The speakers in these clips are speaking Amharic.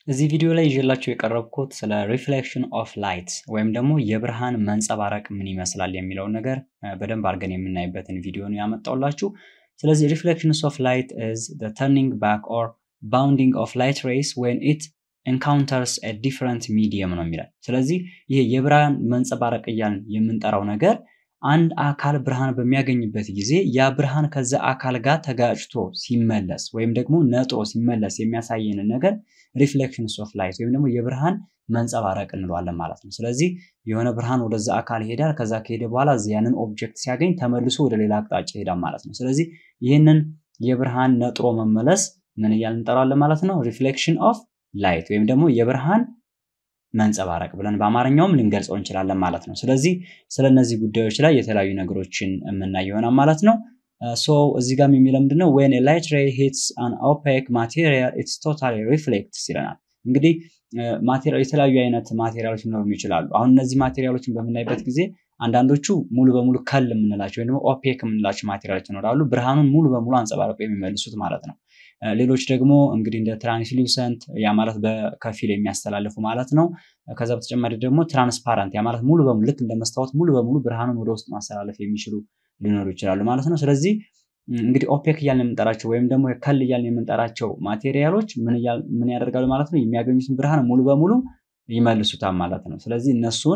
እዚህ ቪዲዮ ላይ ይዤላችሁ የቀረብኩት ስለ ሪፍሌክሽን ኦፍ ላይት ወይም ደግሞ የብርሃን መንጸባረቅ ምን ይመስላል የሚለውን ነገር በደንብ አድርገን የምናይበትን ቪዲዮ ነው ያመጣውላችሁ። ስለዚህ ሪፍሌክሽንስ ኦፍ ላይት ኢዝ ዘ ተርኒንግ ባክ ኦር ባውንዲንግ ኦፍ ላይት ሬይስ ዌን ኢት ኤንካውንተርስ ኤ ዲፍረንት ሚዲየም ነው የሚላል። ስለዚህ ይሄ የብርሃን መንጸባረቅ እያልን የምንጠራው ነገር አንድ አካል ብርሃን በሚያገኝበት ጊዜ ያ ብርሃን ከዛ አካል ጋር ተጋጭቶ ሲመለስ ወይም ደግሞ ነጥሮ ሲመለስ የሚያሳየንን ነገር ሪፍሌክሽንስ ኦፍ ላይት ወይም ደግሞ የብርሃን መንጸባረቅ እንለዋለን ማለት ነው። ስለዚህ የሆነ ብርሃን ወደዛ አካል ይሄዳል። ከዛ ከሄደ በኋላ ያንን ኦብጀክት ሲያገኝ ተመልሶ ወደ ሌላ አቅጣጫ ይሄዳል ማለት ነው። ስለዚህ ይህንን የብርሃን ነጥሮ መመለስ ምን እያልን እንጠራዋለን ማለት ነው? ሪፍሌክሽን ኦፍ ላይት ወይም ደግሞ የብርሃን መንጸባረቅ ብለን በአማርኛውም ልንገልጸው እንችላለን ማለት ነው። ስለዚህ ስለ እነዚህ ጉዳዮች ላይ የተለያዩ ነገሮችን የምናይ ይሆናል ማለት ነው። ሶ እዚህ ጋር የሚለው ምንድን ነው? ዌን ላይት ሬይ ሂትስ አን ኦፔክ ማቴሪያል ኢትስ ቶታሊ ሪፍሌክትስ ይለናል። እንግዲህ የተለያዩ አይነት ማቴሪያሎች ሊኖሩ ይችላሉ። አሁን እነዚህ ማቴሪያሎችን በምናይበት ጊዜ አንዳንዶቹ ሙሉ በሙሉ ከል የምንላቸው ወይም ደግሞ ኦፔክ የምንላቸው ማቴሪያሎች ይኖራሉ፣ ብርሃኑን ሙሉ በሙሉ አንጸባርቆ የሚመልሱት ማለት ነው። ሌሎች ደግሞ እንግዲህ እንደ ትራንስሉሰንት ያ ማለት በከፊል የሚያስተላልፉ ማለት ነው። ከዛ በተጨማሪ ደግሞ ትራንስፓረንት ያ ማለት ሙሉ በሙሉ ልክ እንደ መስታወት ሙሉ በሙሉ ብርሃኑን ወደ ውስጥ ማስተላለፍ የሚችሉ ሊኖሩ ይችላሉ ማለት ነው። ስለዚህ እንግዲህ ኦፔክ እያልን የምንጠራቸው ወይም ደግሞ ከል እያልን የምንጠራቸው ማቴሪያሎች ምን ያደርጋሉ ማለት ነው? የሚያገኙትን ብርሃን ሙሉ በሙሉ ይመልሱታል ማለት ነው። ስለዚህ እነሱን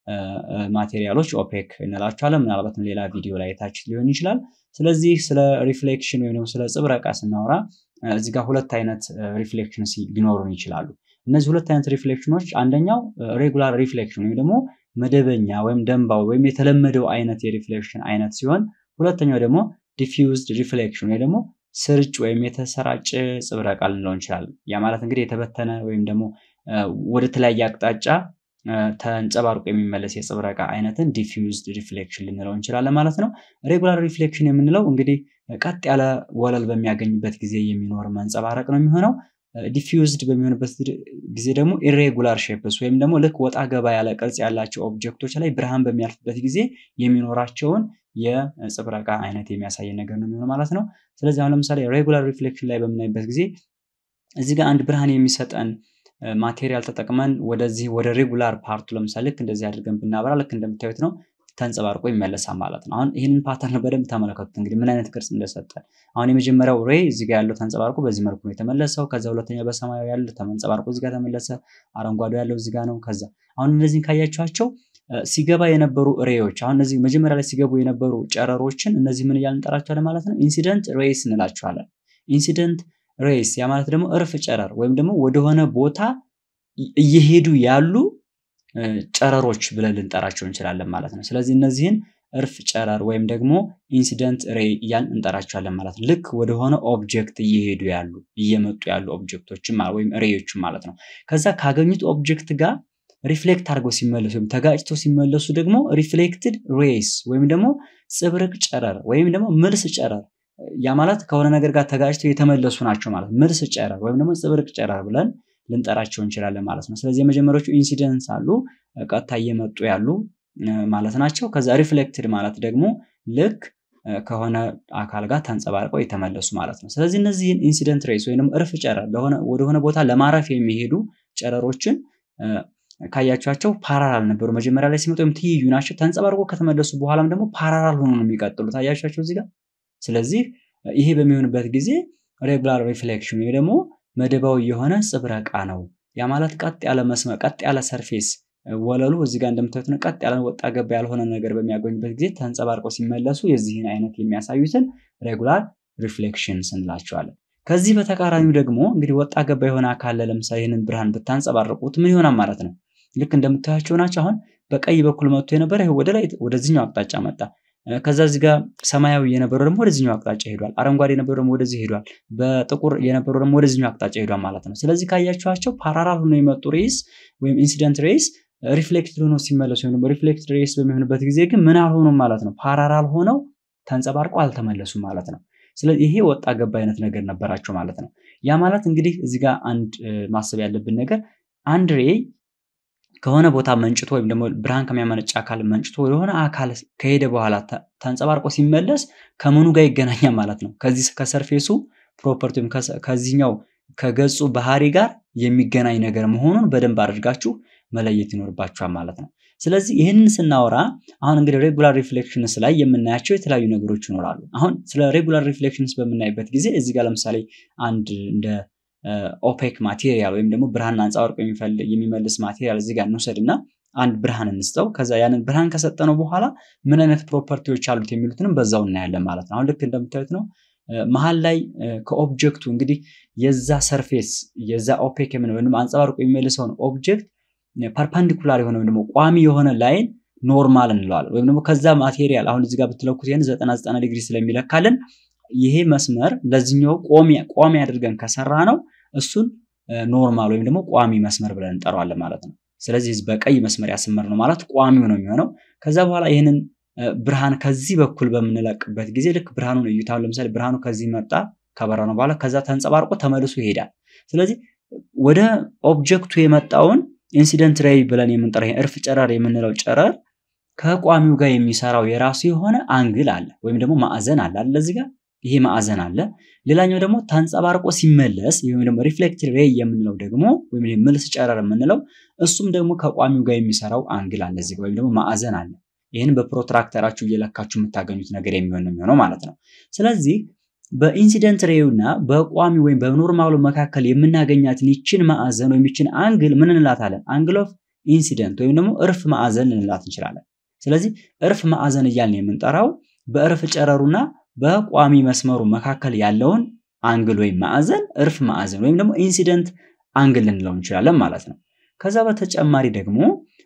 ማቴሪያሎች ኦፔክ እንላቸዋለን። ምናልባትም ሌላ ቪዲዮ ላይ ታች ሊሆን ይችላል። ስለዚህ ስለ ሪፍሌክሽን ወይም ደግሞ ስለ ጽብረቃ ስናወራ እዚህ ጋር ሁለት አይነት ሪፍሌክሽን ሊኖሩን ይችላሉ። እነዚህ ሁለት አይነት ሪፍሌክሽኖች አንደኛው ሬጉላር ሪፍሌክሽን ወይም ደግሞ መደበኛ ወይም ደንባው ወይም የተለመደው አይነት የሪፍሌክሽን አይነት ሲሆን ሁለተኛው ደግሞ ዲፊውዝድ ሪፍሌክሽን ወይ ደግሞ ስርጭ ወይም የተሰራጨ ጽብረቃ ልንለው እንችላለን። ያ ማለት እንግዲህ የተበተነ ወይም ደግሞ ወደ ተለያየ አቅጣጫ ተንጸባርቆ የሚመለስ የጽብረቃ አይነትን ዲፊውዝድ ሪፍሌክሽን ልንለው እንችላለን ማለት ነው። ሬጉላር ሪፍሌክሽን የምንለው እንግዲህ ቀጥ ያለ ወለል በሚያገኝበት ጊዜ የሚኖር መንጸባረቅ ነው የሚሆነው። ዲፊውዝድ በሚሆንበት ጊዜ ደግሞ ኢሬጉላር ሼፕስ ወይም ደግሞ ልክ ወጣ ገባ ያለ ቅርጽ ያላቸው ኦብጀክቶች ላይ ብርሃን በሚያልፍበት ጊዜ የሚኖራቸውን የጽብረቃ አይነት የሚያሳየን ነገር ነው የሚሆነው ማለት ነው። ስለዚህ አሁን ለምሳሌ ሬጉላር ሪፍሌክሽን ላይ በምናይበት ጊዜ እዚህ ጋር አንድ ብርሃን የሚሰጠን ማቴሪያል ተጠቅመን ወደዚህ ወደ ሬጉላር ፓርቱ ለምሳሌ ልክ እንደዚህ አድርገን ብናበራ ልክ እንደምታዩት ነው ተንጸባርቆ ይመለሳል ማለት ነው። አሁን ይህንን ፓተርን በደንብ ተመለከቱት እንግዲህ ምን አይነት ቅርጽ እንደሰጠ። አሁን የመጀመሪያው ሬይ እዚህ ጋር ያለው ተንጸባርቆ በዚህ መልኩ ነው የተመለሰው። ከዛ ሁለተኛው በሰማያዊ ያለው ተንጸባርቆ እዚህ ጋር ተመለሰ። አረንጓዴው ያለው እዚህ ጋር ነው። ከዛ አሁን እነዚህን ካያችኋቸው ሲገባ የነበሩ ሬዮች አሁን እነዚህ መጀመሪያ ላይ ሲገቡ የነበሩ ጨረሮችን እነዚህ ምን እያልን እንጠራቸዋለን ማለት ነው? ኢንሲደንት ሬይስ እንላቸዋለን። ኢንሲደንት ሬይስ ያ ማለት ደግሞ እርፍ ጨረር ወይም ደግሞ ወደሆነ ቦታ እየሄዱ ያሉ ጨረሮች ብለን ልንጠራቸው እንችላለን ማለት ነው። ስለዚህ እነዚህን እርፍ ጨረር ወይም ደግሞ ኢንሲደንት ሬይ እያልን እንጠራቸዋለን ማለት ነው። ልክ ወደሆነ ኦብጀክት እየሄዱ ያሉ እየመጡ ያሉ ኦብጀክቶችን ወይም ሬዮችን ማለት ነው። ከዛ ካገኙት ኦብጀክት ጋር ሪፍሌክት አድርገው ሲመለሱ ወይም ተጋጭተው ሲመለሱ ደግሞ ሪፍሌክትድ ሬይስ ወይም ደግሞ ጽብርቅ ጨረር ወይም ደግሞ ምልስ ጨረር ያ ማለት ከሆነ ነገር ጋር ተጋጭተው የተመለሱ ናቸው ማለት ምልስ ጨረር ወይም ደግሞ ጽብርቅ ጨረር ብለን ልንጠራቸው እንችላለን ማለት ነው። ስለዚህ የመጀመሪያዎቹ ኢንሲደንስ አሉ ቀጥታ እየመጡ ያሉ ማለት ናቸው። ከዛ ሪፍሌክትድ ማለት ደግሞ ልክ ከሆነ አካል ጋር ተንጸባርቀው የተመለሱ ማለት ነው። ስለዚህ እነዚህን ኢንሲደንት ሬይስ ወይም እርፍ ጨረር ወደሆነ ቦታ ለማረፍ የሚሄዱ ጨረሮችን ካያቸዋቸው ፓራራል ነበሩ መጀመሪያ ላይ ሲመጡ ወይም ትይዩ ናቸው። ተንጸባርቆ ከተመለሱ በኋላም ደግሞ ፓራራል ሆኖ ነው የሚቀጥሉት። አያቸዋቸው እዚህ ጋር። ስለዚህ ይሄ በሚሆንበት ጊዜ ሬጉላር ሪፍሌክሽን ወይ ደግሞ መደባዊ የሆነ ጽብረቃ ነው። ያ ማለት ቀጥ ያለ መስመር ቀጥ ያለ ሰርፌስ ወለሉ እዚህ ጋር እንደምታዩት ነው። ቀጥ ያለ ወጣ ገባ ያልሆነ ነገር በሚያገኙበት ጊዜ ተንጸባርቀው ሲመለሱ የዚህን አይነት የሚያሳዩትን ሬጉላር ሪፍሌክሽን እንላቸዋለን። ከዚህ በተቃራኒው ደግሞ እንግዲህ ወጣ ገባ የሆነ አካል ለምሳሌ ይህንን ብርሃን ብታንጸባርቁት ምን ይሆናል ማለት ነው? ልክ እንደምታያቸው ናቸው። አሁን በቀይ በኩል መጥቶ የነበረ ይሄ ወደ ላይ ወደዚህኛው አቅጣጫ መጣ። ከዛ እዚህ ጋር ሰማያዊ የነበረው ደግሞ ወደዚህኛው አቅጣጫ ሄዷል። አረንጓዴ የነበረው ደግሞ ወደዚህ ሄዷል። በጥቁር የነበረው ደግሞ ወደዚህኛው አቅጣጫ ሄዷል ማለት ነው። ስለዚህ ካያችኋቸው ፓራራል ሆኖ የመጡ ሬይስ ወይም ኢንሲደንት ሬይስ ሪፍሌክትድ ሆኖ ሲመለሱ ወይም ደግሞ ሪፍሌክትድ ሬይስ በሚሆንበት ጊዜ ግን ምን አልሆኑም ማለት ነው። ፓራራል ሆነው ተንጸባርቀው አልተመለሱም ማለት ነው። ስለዚህ ይሄ ወጣ ገባ አይነት ነገር ነበራቸው ማለት ነው። ያ ማለት እንግዲህ እዚህ ጋር አንድ ማሰብ ያለብን ነገር አንድ ሬይ ከሆነ ቦታ መንጭቶ ወይም ደግሞ ብርሃን ከሚያመነጭ አካል መንጭቶ ወደሆነ አካል ከሄደ በኋላ ተንጸባርቆ ሲመለስ ከምኑ ጋር ይገናኛል ማለት ነው። ከዚህ ከሰርፌሱ ፕሮፐርቲ ወይም ከዚህኛው ከገጹ ባህሪ ጋር የሚገናኝ ነገር መሆኑን በደንብ አድርጋችሁ መለየት ይኖርባችኋል ማለት ነው። ስለዚህ ይህንን ስናወራ አሁን እንግዲህ ሬጉላር ሪፍሌክሽንስ ላይ የምናያቸው የተለያዩ ነገሮች ይኖራሉ። አሁን ስለ ሬጉላር ሪፍሌክሽንስ በምናይበት ጊዜ እዚህ ጋር ለምሳሌ አንድ እንደ ኦፔክ ማቴሪያል ወይም ደግሞ ብርሃን አንጸባርቆ የሚመልስ ማቴሪያል እዚህ ጋር እንውሰድ እና አንድ ብርሃን እንስጠው። ከዛ ያንን ብርሃን ከሰጠነው በኋላ ምን አይነት ፕሮፐርቲዎች አሉት የሚሉትንም በዛው እናያለን ማለት ነው። አሁን ልክ እንደምታዩት ነው መሀል ላይ ከኦብጀክቱ እንግዲህ የዛ ሰርፌስ የዛ ኦፔክ የምንለው ወይም አንጸባርቆ የሚመልሰውን ኦብጀክት ፐርፐንዲኩላር የሆነ ወይም ደግሞ ቋሚ የሆነ ላይን ኖርማል እንለዋለን። ወይም ደግሞ ከዛ ማቴሪያል አሁን እዚህ ጋር ብትለኩት ይህን ዘጠና ዘጠና ዲግሪ ስለሚለካልን ይሄ መስመር ለዚህኛው ቋሚ አድርገን ከሰራ ነው እሱን ኖርማል ወይም ደግሞ ቋሚ መስመር ብለን እንጠራዋለን ማለት ነው። ስለዚህ በቀይ መስመር ያስመር ነው ማለት ቋሚው ነው የሚሆነው። ከዛ በኋላ ይህንን ብርሃን ከዚህ በኩል በምንለቅበት ጊዜ ልክ ብርሃኑን እዩታ። ለምሳሌ ብርሃኑ ከዚህ መጣ ከበራ ነው በኋላ ከዛ ተንጸባርቆ ተመልሶ ይሄዳል። ስለዚህ ወደ ኦብጀክቱ የመጣውን ኢንሲደንት ሬይ ብለን የምንጠራው እርፍ ጨረር የምንለው ጨረር ከቋሚው ጋር የሚሰራው የራሱ የሆነ አንግል አለ ወይም ደግሞ ማዕዘን አለ አለ እዚህ ጋር ይሄ ማዕዘን አለ። ሌላኛው ደግሞ ተንጸባርቆ ሲመለስ ወይም ደግሞ ሪፍሌክትድ ሬይ የምንለው ደግሞ ወይም ምልስ ጨረር የምንለው እሱም ደግሞ ከቋሚው ጋር የሚሰራው አንግል አለ እዚህ ወይም ደግሞ ማዕዘን አለ። ይህን በፕሮትራክተራችሁ እየለካችሁ የምታገኙት ነገር የሚሆን ነው የሚሆነው ማለት ነው። ስለዚህ በኢንሲደንት ሬዩ እና በቋሚ ወይም በኖርማሉ መካከል የምናገኛትን ይችን ማዕዘን ወይም ይችን አንግል ምን እንላታለን? አንግል ኦፍ ኢንሲደንት ወይም ደግሞ እርፍ ማዕዘን ልንላት እንችላለን። ስለዚህ እርፍ ማዕዘን እያልን የምንጠራው በእርፍ ጨረሩና በቋሚ መስመሩ መካከል ያለውን አንግል ወይም ማዕዘን እርፍ ማዕዘን ወይም ደግሞ ኢንሲደንት አንግል ልንለው እንችላለን ማለት ነው። ከዛ በተጨማሪ ደግሞ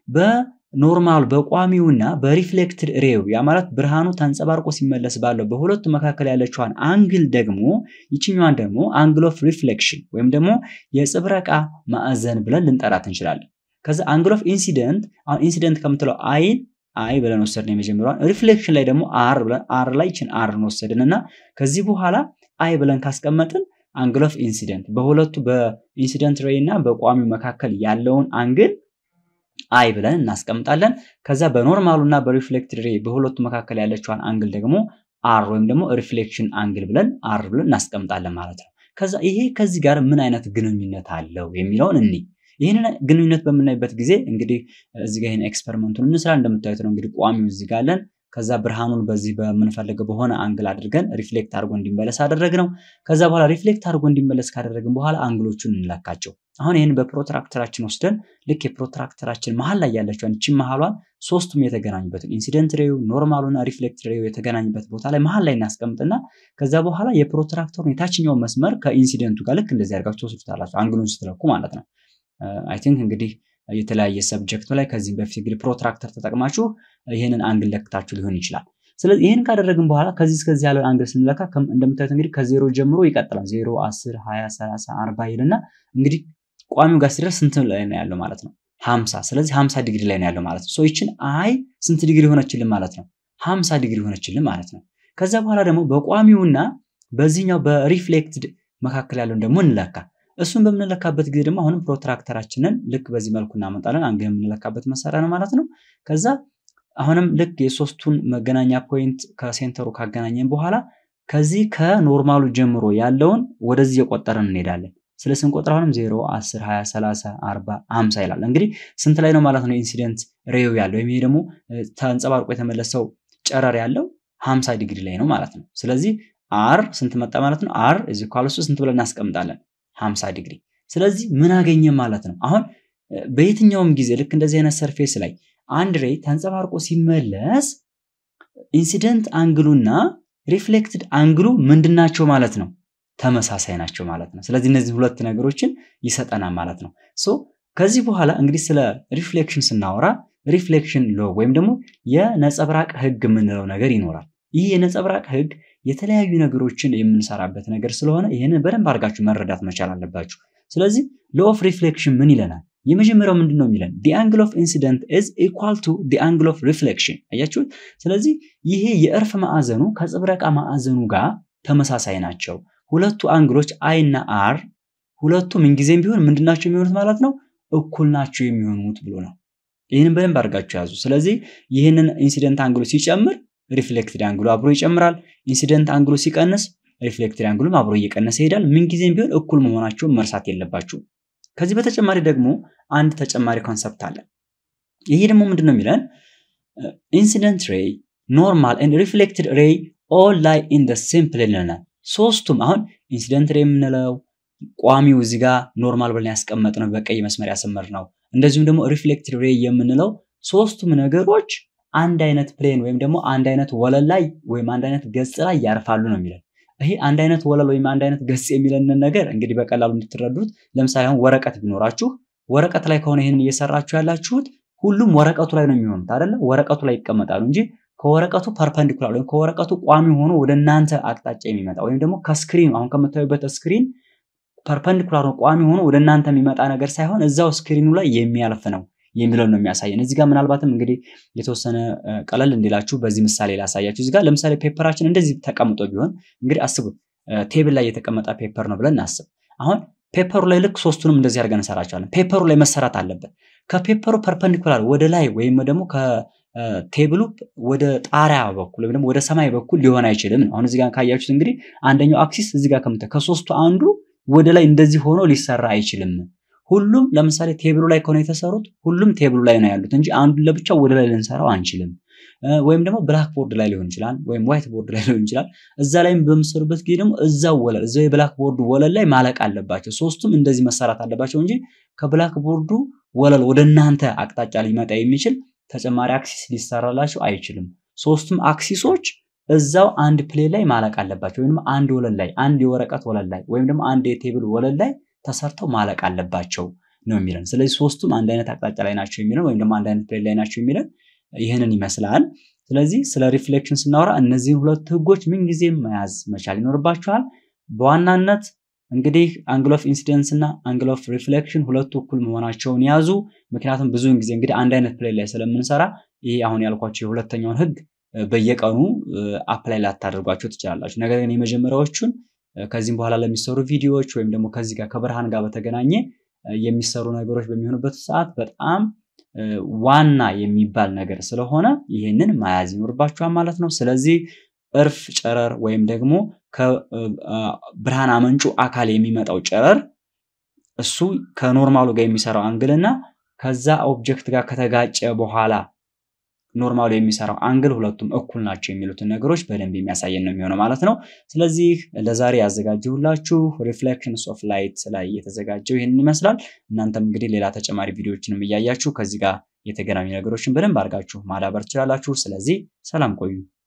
በኖርማል በቋሚውና በሪፍሌክትድ ሬው ያ ማለት ብርሃኑ ተንጸባርቆ ሲመለስ ባለው በሁለቱ መካከል ያለችዋን አንግል ደግሞ ይችኛዋን ደግሞ አንግል ኦፍ ሪፍሌክሽን ወይም ደግሞ የጽብረቃ ማዕዘን ብለን ልንጠራት እንችላለን። ከዛ አንግል ኦፍ ኢንሲደንት አሁን ኢንሲደንት ከምትለው አይን አይ ብለን ወሰድን የመጀመሪያዋን። ሪፍሌክሽን ላይ ደግሞ አር ብለን አር ላይ ችን አርን ወሰድን እና ከዚህ በኋላ አይ ብለን ካስቀመጥን አንግል ኦፍ ኢንሲደንት በሁለቱ በኢንሲደንት ሬይ እና በቋሚው መካከል ያለውን አንግል አይ ብለን እናስቀምጣለን። ከዛ በኖርማሉ እና በሪፍሌክትድ ሬይ በሁለቱ መካከል ያለችዋን አንግል ደግሞ አር ወይም ደግሞ ሪፍሌክሽን አንግል ብለን አር ብለን እናስቀምጣለን ማለት ነው። ከዛ ይሄ ከዚህ ጋር ምን አይነት ግንኙነት አለው የሚለውን እኒ ይህንን ግንኙነት በምናይበት ጊዜ እንግዲህ እዚህ ጋር ይህን ኤክስፐሪመንቱን እንስራ። እንደምታዩት ነው እንግዲህ ቋሚው እዚህ ጋር አለን። ከዛ ብርሃኑን በዚህ በምንፈልገው በሆነ አንግል አድርገን ሪፍሌክት አድርጎ እንዲመለስ አደረግነው። ከዛ በኋላ ሪፍሌክት አድርጎ እንዲመለስ ካደረግን በኋላ አንግሎቹን እንለካቸው። አሁን ይህን በፕሮትራክተራችን ወስደን ልክ የፕሮትራክተራችን መሀል ላይ ያለችውን ይችን መሀሏን ሶስቱም የተገናኙበትን ኢንሲደንት ሬዩ ኖርማሉና ሪፍሌክት ሬዩ የተገናኙበት ቦታ ላይ መሀል ላይ እናስቀምጥና ከዛ በኋላ የፕሮትራክተሩን የታችኛው መስመር ከኢንሲደንቱ ጋር ልክ እንደዚህ አድርጋችሁ ትወስዱታላችሁ አንግሉን ስትለኩ ማለት ነው። አይ ቲንክ እንግዲህ የተለያየ ሰብጀክቱ ላይ ከዚህም በፊት እንግዲህ ፕሮትራክተር ተጠቅማችሁ ይህንን አንግል ለክታችሁ ሊሆን ይችላል። ስለዚህ ይህን ካደረግን በኋላ ከዚህ እስከዚህ ያለውን አንግል ስንለካ እንደምታዩት እንግዲህ ከዜሮ ጀምሮ ይቀጥላል። ዜሮ፣ አስር፣ ሀያ፣ ሰላሳ፣ አርባ ይልና እንግዲህ ቋሚው ጋር ሲደርስ ስንት ላይ ነው ያለው ማለት ነው? ሀምሳ ስለዚህ ሀምሳ ዲግሪ ላይ ነው ያለው ማለት ነው። ይችን አይ ስንት ዲግሪ ሆነችልን ማለት ነው? ሀምሳ ዲግሪ ሆነችልን ማለት ነው። ከዛ በኋላ ደግሞ በቋሚውና በዚህኛው በሪፍሌክትድ መካከል ያለውን ደግሞ እንለካ። እሱን በምንለካበት ጊዜ ደግሞ አሁንም ፕሮትራክተራችንን ልክ በዚህ መልኩ እናመጣለን። አንግል የምንለካበት መሳሪያ ነው ማለት ነው። ከዛ አሁንም ልክ የሶስቱን መገናኛ ፖይንት ከሴንተሩ ካገናኘን በኋላ ከዚህ ከኖርማሉ ጀምሮ ያለውን ወደዚህ የቆጠረን እንሄዳለን። ስለ ስንቆጥር አሁንም 0፣ 10፣ 20፣ 30፣ 40፣ 50 ይላል። እንግዲህ ስንት ላይ ነው ማለት ነው ኢንሲደንት ሬው ያለው ወይም ይሄ ደግሞ ተንጸባርቆ የተመለሰው ጨረር ያለው 50 ዲግሪ ላይ ነው ማለት ነው። ስለዚህ አር ስንት መጣ ማለት ነው? አር እዚ ኳልሱ ስንት ብለን እናስቀምጣለን? 50 ዲግሪ። ስለዚህ ምን አገኘ ማለት ነው? አሁን በየትኛውም ጊዜ ልክ እንደዚህ አይነት ሰርፌስ ላይ አንድ ሬይ ተንጸባርቆ ሲመለስ ኢንሲደንት አንግሉና ሪፍሌክትድ አንግሉ ምንድናቸው ማለት ነው? ተመሳሳይ ናቸው ማለት ነው። ስለዚህ እነዚህ ሁለት ነገሮችን ይሰጠናል ማለት ነው። ሶ ከዚህ በኋላ እንግዲህ ስለ ሪፍሌክሽን ስናወራ ሪፍሌክሽን ሎ ወይም ደግሞ የነጸብራቅ ህግ የምንለው ነገር ይኖራል። ይህ የነጸብራቅ ህግ የተለያዩ ነገሮችን የምንሰራበት ነገር ስለሆነ ይህንን በደንብ አድርጋችሁ መረዳት መቻል አለባችሁ። ስለዚህ ሎ ኦፍ ሪፍሌክሽን ምን ይለናል? የመጀመሪያው ምንድን ነው የሚለን? ዲ አንግል ኦፍ ኢንሲደንት ኢዝ ኢኳል ቱ ዲ አንግል ኦፍ ሪፍሌክሽን። አያችሁት? ስለዚህ ይሄ የእርፍ ማዕዘኑ ከጽብረቃ ማዕዘኑ ጋር ተመሳሳይ ናቸው። ሁለቱ አንግሎች አይ እና አር ሁለቱ ምንጊዜም ቢሆን ምንድናቸው የሚሆኑት ማለት ነው? እኩል ናቸው የሚሆኑት ብሎ ነው። ይህንን በደንብ አድርጋችሁ ያዙ። ስለዚህ ይህንን ኢንሲደንት አንግሉ ሲጨምር ሪፍሌክትድ አንግሉ አብሮ ይጨምራል። ኢንሲደንት አንግሉ ሲቀንስ ሪፍሌክትድ አንግሉም አብሮ እየቀነሰ ይሄዳል። ምንጊዜም ቢሆን እኩል መሆናቸውን መርሳት የለባችሁ። ከዚህ በተጨማሪ ደግሞ አንድ ተጨማሪ ኮንሰፕት አለ። ይሄ ደግሞ ምንድን ነው የሚለን ኢንሲደንት ሬይ ኖርማል ኤንድ ሪፍሌክትድ ሬይ ኦል ላይ ኢን ደ ሴም ፕሌን ይለናል። ሶስቱም አሁን ኢንሲደንት ሬይ የምንለው ቋሚው እዚህ ጋር ኖርማል ብለን ያስቀመጥነው በቀይ መስመር ያሰመር ነው። እንደዚሁም ደግሞ ሪፍሌክትድ ሬይ የምንለው ሶስቱም ነገሮች አንድ አይነት ፕሌን ወይም ደግሞ አንድ አይነት ወለል ላይ ወይም አንድ አይነት ገጽ ላይ ያርፋሉ ነው የሚለን። ይሄ አንድ አይነት ወለል ወይም አንድ አይነት ገጽ የሚለንን ነገር እንግዲህ በቀላሉ እንድትረዱት፣ ለምሳሌ አሁን ወረቀት ቢኖራችሁ ወረቀት ላይ ከሆነ ይህንን እየሰራችሁ ያላችሁት ሁሉም ወረቀቱ ላይ ነው የሚሆኑት አይደለ? ወረቀቱ ላይ ይቀመጣሉ እንጂ ከወረቀቱ ፐርፐንዲኩላር ወይም ከወረቀቱ ቋሚ ሆኖ ወደ እናንተ አቅጣጫ የሚመጣ ወይም ደግሞ ከስክሪን አሁን ከምታዩበት ስክሪን ፐርፐንዲኩላር ቋሚ ሆኖ ወደ እናንተ የሚመጣ ነገር ሳይሆን እዛው ስክሪኑ ላይ የሚያልፍ ነው የሚለውን ነው የሚያሳየን። እዚህ ጋር ምናልባትም እንግዲህ የተወሰነ ቀለል እንዲላችሁ በዚህ ምሳሌ ላሳያችሁ። እዚህ ጋር ለምሳሌ ፔፐራችን እንደዚህ ተቀምጦ ቢሆን እንግዲህ አስቡት፣ ቴብል ላይ የተቀመጠ ፔፐር ነው ብለን እናስብ። አሁን ፔፐሩ ላይ ልክ ሶስቱንም እንደዚህ አድርገን እንሰራቸዋለን። ፔፐሩ ላይ መሰራት አለበት። ከፔፐሩ ፐርፐንዲኩላር ወደ ላይ ወይም ደግሞ ከቴብሉ ወደ ጣሪያ በኩል ወይም ደግሞ ወደ ሰማይ በኩል ሊሆን አይችልም። አሁን እዚህ ጋር ካያችሁት እንግዲህ አንደኛው አክሲስ እዚህ ጋር ከምታ ከሶስቱ አንዱ ወደ ላይ እንደዚህ ሆኖ ሊሰራ አይችልም። ሁሉም ለምሳሌ ቴብሉ ላይ ከሆነ የተሰሩት ሁሉም ቴብሉ ላይ ነው ያሉት እንጂ አንዱን ለብቻው ወደ ላይ ልንሰራው አንችልም። ወይም ደግሞ ብላክ ቦርድ ላይ ሊሆን ይችላል፣ ወይም ዋይት ቦርድ ላይ ሊሆን ይችላል። እዛ ላይም በምሰሩበት ጊዜ ደግሞ እዛው ወለል እዛው የብላክ ቦርዱ ወለል ላይ ማለቅ አለባቸው። ሶስቱም እንደዚህ መሰራት አለባቸው እንጂ ከብላክ ቦርዱ ወለል ወደ እናንተ አቅጣጫ ሊመጣ የሚችል ተጨማሪ አክሲስ ሊሰራላቸው አይችልም። ሶስቱም አክሲሶች እዛው አንድ ፕሌን ላይ ማለቅ አለባቸው። ወይም አንድ ወለል ላይ አንድ የወረቀት ወለል ላይ ወይም ደግሞ አንድ የቴብል ወለል ላይ ተሰርተው ማለቅ አለባቸው ነው የሚለን። ስለዚህ ሶስቱም አንድ አይነት አቅጣጫ ላይ ናቸው የሚለን ወይም ደግሞ አንድ አይነት ፕሌን ላይ ናቸው የሚለን ይህንን ይመስላል። ስለዚህ ስለ ሪፍሌክሽን ስናወራ እነዚህን ሁለት ህጎች ምንጊዜም መያዝ መቻል ይኖርባቸዋል። በዋናነት እንግዲህ አንግል ኦፍ ኢንሲደንስ እና አንግል ኦፍ ሪፍሌክሽን ሁለቱ እኩል መሆናቸውን ያዙ። ምክንያቱም ብዙውን ጊዜ እንግዲህ አንድ አይነት ፕሌን ላይ ስለምንሰራ ይሄ አሁን ያልኳቸው የሁለተኛውን ህግ በየቀኑ አፕላይ ላታደርጓቸው ትችላላችሁ። ነገር ግን የመጀመሪያዎቹን ከዚህም በኋላ ለሚሰሩ ቪዲዮዎች ወይም ደግሞ ከዚህ ጋር ከብርሃን ጋር በተገናኘ የሚሰሩ ነገሮች በሚሆኑበት ሰዓት በጣም ዋና የሚባል ነገር ስለሆነ ይህንን መያዝ ይኖርባችኋል ማለት ነው። ስለዚህ እርፍ ጨረር ወይም ደግሞ ከብርሃን አመንጩ አካል የሚመጣው ጨረር እሱ ከኖርማሉ ጋር የሚሰራው አንግል እና ከዛ ኦብጀክት ጋር ከተጋጨ በኋላ ኖርማሉ የሚሰራው አንግል ሁለቱም እኩል ናቸው የሚሉትን ነገሮች በደንብ የሚያሳየን ነው የሚሆነው ማለት ነው። ስለዚህ ለዛሬ ያዘጋጀሁላችሁ ሪፍሌክሽንስ ኦፍ ላይት ላይ የተዘጋጀው ይህንን ይመስላል። እናንተም እንግዲህ ሌላ ተጨማሪ ቪዲዮዎችንም እያያችሁ ከዚህ ጋር የተገናኙ ነገሮችን በደንብ አድርጋችሁ ማዳበር ትችላላችሁ። ስለዚህ ሰላም ቆዩ።